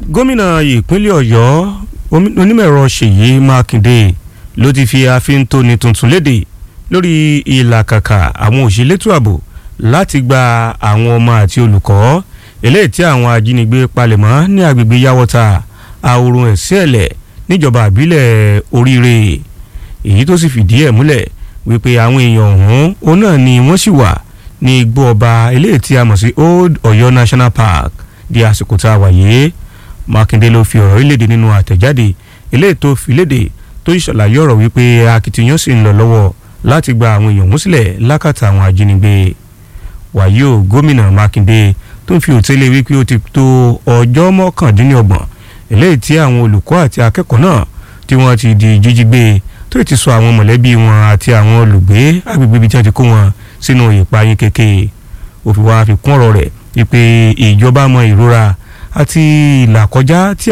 gómìnà ìpínlẹ̀ ọ̀yọ́ onímọ̀ẹ̀rọ ṣèyí mákindé ló ti fi àfíntóni tuntun léde lórí ìlàkàkà àwọn òṣèlétò ààbò láti gba àwọn ọmọ àti olùkọ́ eléyìí tí àwọn ajínigbé palẹ̀mọ́ ní agbègbè yàwọ́ta àwòrán ẹ̀sẹ̀lẹ̀ níjọba àbílẹ̀ oríire èyí tó sì fìdí ẹ̀ múlẹ̀ wípé àwọn èèyàn ọ̀hún òun náà ni wọ́n sì wà ní igbó ọba eléyìí tí a mọ̀ sí old ọ̀yọ́ national park di àsìkò tá a wà yìí mákindé ló fi ọ̀rọ̀ ìlédè nínú àtẹ̀jáde eléyìí tó fi léde tó ṣàlàyé ọ̀rọ̀ wípé akitiyan sì ń lọ lọ́wọ́ láti gba àwọn èèyàn músílẹ̀ lákàtà àwọn ajínigbé wàyí o gómìnà mákindé tó ń fi òtẹ́lẹ̀ wípé ó ti tó ọjọ́ mọ́kàndínlọ́gbọ̀n eléyìí tí àwọn olùkọ́ àti akẹ́kọ̀ọ́ náà tí wọ́n ti di jíjí gbé tó ti sọ àwọn mọ̀lẹ́bí wọn àti àwọn olùgbé agbègbè ibi tí wọ́n ti kó wọn sínú ìpayín kéke òfin wa fi kún ọ̀rọ̀ rẹ̀ wípé ìjọba mọ ìrora àti ìlàkọjá tí